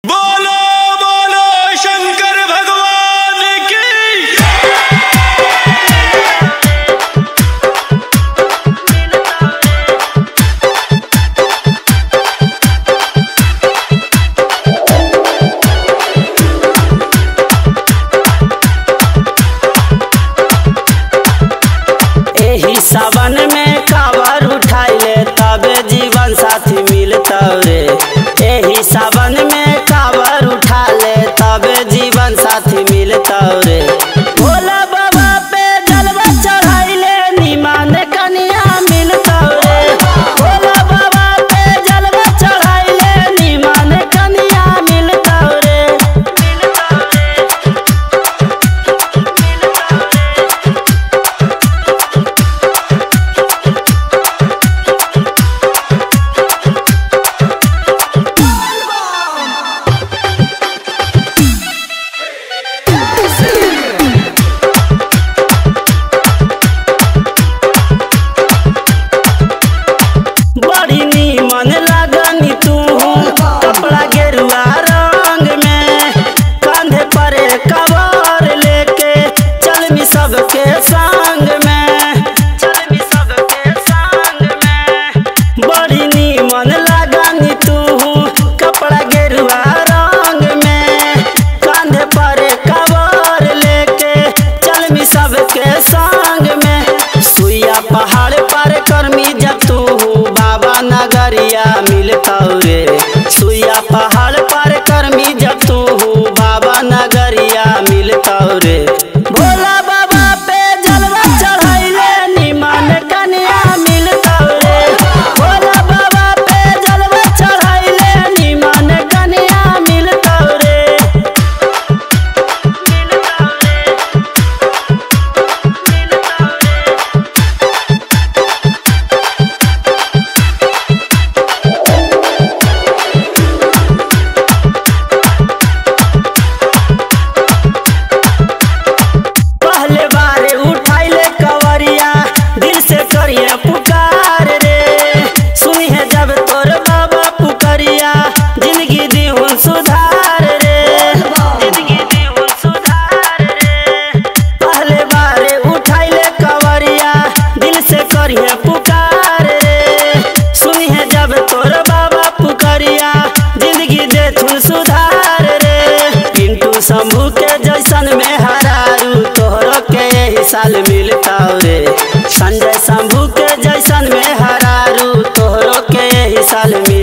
बोलो बोलो शंकर भगवान की एही सावन में कावर उठाइले तबे जीवन साथी मिलतवे एही सावन में कावर उठाले तबे जीवन साथी मिलतवे भोला बाबा पे जलवा चढ़ाइले निमान कनिया मिलतवे भोला बाबा पे जलवा चढ़ाइले निमान कनिया मिलतवे बड़ी नीमन लागनी तू कपड़ा गेरुआ रंग में कंधे पर कवर लेके चल मी सबके संग में चल मी सबके संग में बड़ी नीमन लागनी तू कपड़ा गेरुआ रंग में कंधे पर कवर लेके चल मी सबके संग में सुइया पहाड़ पर कर्मी जतू बाबा नगरिया मिलतवे सुइया पहाड़ पर कर्मी जतू बाबा नगरिया मिलतवे भोला बाबा पे जलवा चढ़ाइले निमन कन्या मिलतवे भोला बाबा पे जलवा चढ़ाइले निमन कन्या मिलतवे पहले बारे उठाइले कवरिया दिल से करिए पुकार रे सुनी है जब तोर बाबा पुकरिया जिंदगी दीहुन सुधार रे जिंदगी दीहुन सुधार रे पहले बारे उठाइले कवरिया दिल से करिए पुकार रे सुनी है जब तोर बाबा पुकरिया जिंदगी देथुन सुधार रे पिंटू शंभू के जैसन में हरारू तोहरो के यही साल मिलताव रे संजय शंभू के जैसन में हरारू तोहरो के यही साल मिल